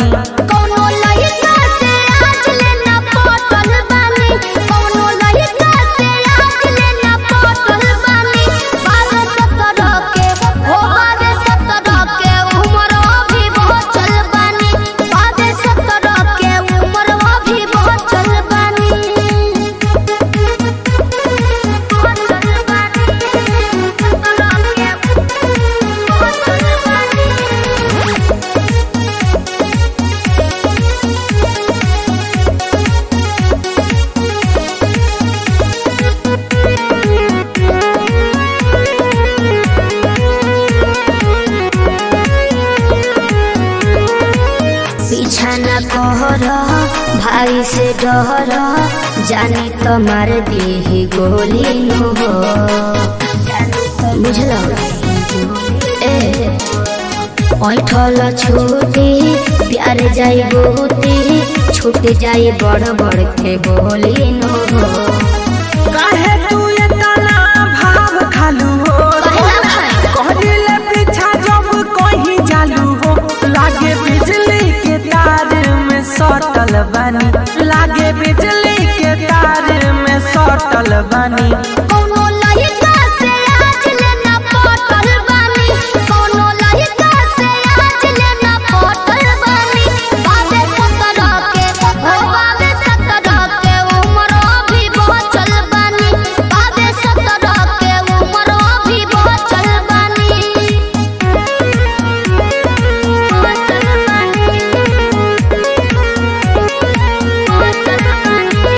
बानी कौनो लइका से आज लेना पटल बानी कौनो लइका से आज लेना पटल बानी बारह सत्रह के हो बारह सत्रह के उम्र अभी बहुत चल बानी बारह सत्रह के उम्र अभी बहुत चल बानी बहुत चल बानी सत्रह के बहुत चल बानी पीछा न कहर भाई से डर जानी तो मार दी गोली नु हो बुझल ए ऐठल छूटी प्यार जाई बहुती छूट जाई बड़ बड़ के बोली नु हो काहे तू इतना भाव खालू हो कहले पीछा जब कहीं चालू हो लागे बिजली के तार में सटल बानी लागे बिजली के तार में सटल बानी कौनो लइका से आज लेना पटल बानी कौनो लइका से आज लेना पटल बानी बाबे सत्रह के हो बाबे सत्रह के उम्र अभी बहुत चल बानी बाबे सत्रह के उम्र अभी बहुत चल बानी बहुत चल बानी बहुत चल बानी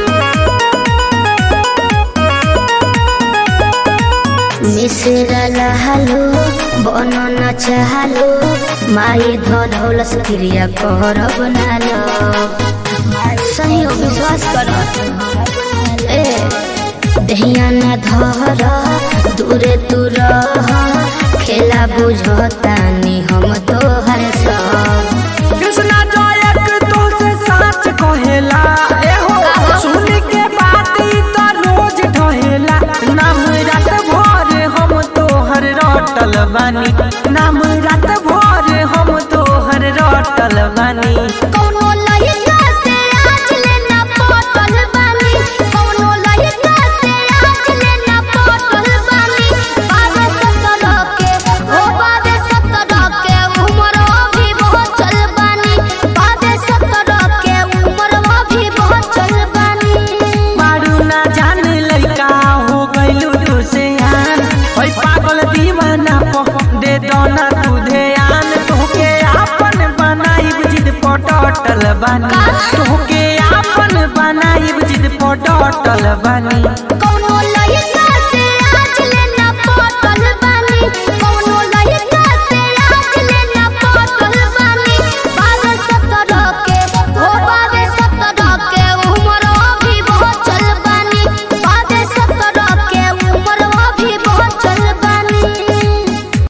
मिश्रा लहलो बन न चाहलो माई धौलस क्रिया कर बनालो सही हो विश्वास कर ए दहिया न धर दूरे तू रह खेला बुझतानी हम तोहर सब कृष्णा जयक तो से सच कहेला एहो सुन के बात ई तो रोज ढहेला नाम रात भर हम तोहर रटल बानी नाम रात भर हम तोहर रटल बानी कौनो लइका से आज लेना पटल बानी कौनो लइका से आज लेना पटल बानी बाबे सत्रह के हो बाबे सत्रह के उम्र अभी बहुत चल बानी बाबे सत्रह के उम्र अभी बहुत चल बानी मारू ना जान लइका हो गइलू तू से आन ओइ पागल दीवाना प दे दोना तू ध्यान तोके आपन बनाई जिद पटटल बानी तोके आपन बनाई जिद पटटल बानी